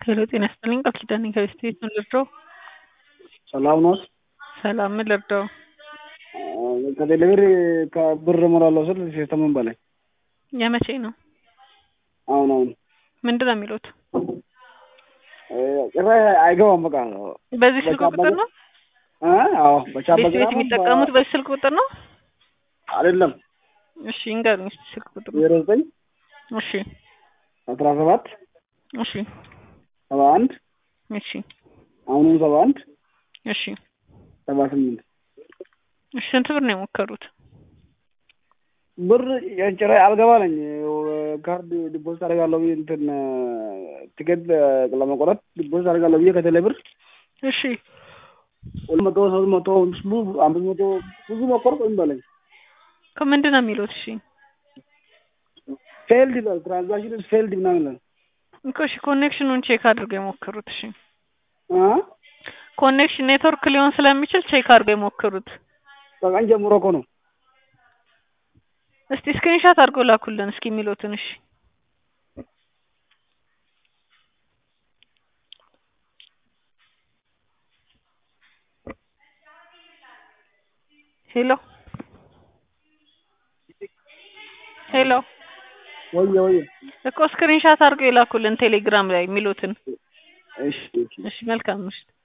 ሄሎ ጤና ይስጥልኝ ቃል ኪዳን ነኝ ከቤስት ምን ልርዳው? ሰላም ኖት? ሰላም ምን ልርዳው? ከቴሌብር ከብር እሞላለሁ ስል ሲስተምን በላይ የመቼ ነው? አሁን አሁን ምንድን ነው የሚሉት? ጭራሽ አይገባም። በቃ በዚህ ስልክ ቁጥር ነው እ አዎ በቻፓ ቤት ቤት የሚጠቀሙት በዚህ ስልክ ቁጥር ነው? አይደለም እሺ እንገሩኝ እስኪ ስልክ ቁጥር ዜሮ ዘጠኝ እሺ አስራ ሰባት እሺ ሰባ አንድ እሺ አሁንም ሰባ አንድ እሺ ሰባ ስምንት እሺ ስንት ብር ነው የሞከሩት? ብር ጭራሽ አልገባለኝ ካርድ ዲፖዚት አደርጋለሁ ብዬ እንትን ቲኬት ለመቆረጥ ዲፖዚት አደርጋለሁ ብዬ ከቴሌ ብር እሺ ሁለት መቶ ሶስት መቶ ብዙ አምስት መቶ ብዙ ሞከርኩ ወይም በለኝ ከምንድን ነው የሚሉት? እሺ ፌልድ ይላል ትራንዛክሽን ፌልድ ምናምን ይላል እኮ እሺ ኮኔክሽኑን ቼክ አድርገው የሞከሩት። እሺ እ ኮኔክሽን ኔትወርክ ሊሆን ስለሚችል ቼክ አድርገው የሞከሩት። ከቀን ጀምሮ እኮ ነው እስቲ ስክሪንሻት አድርገው ላኩልን እስኪ የሚሉትን። እሺ ሄሎ ሄሎ ወየ ወየ እኮ ስክሪንሻት አድርገው የላኩልን ቴሌግራም ላይ የሚሉትን። እሺ እሺ እሺ መልካም ምሽት።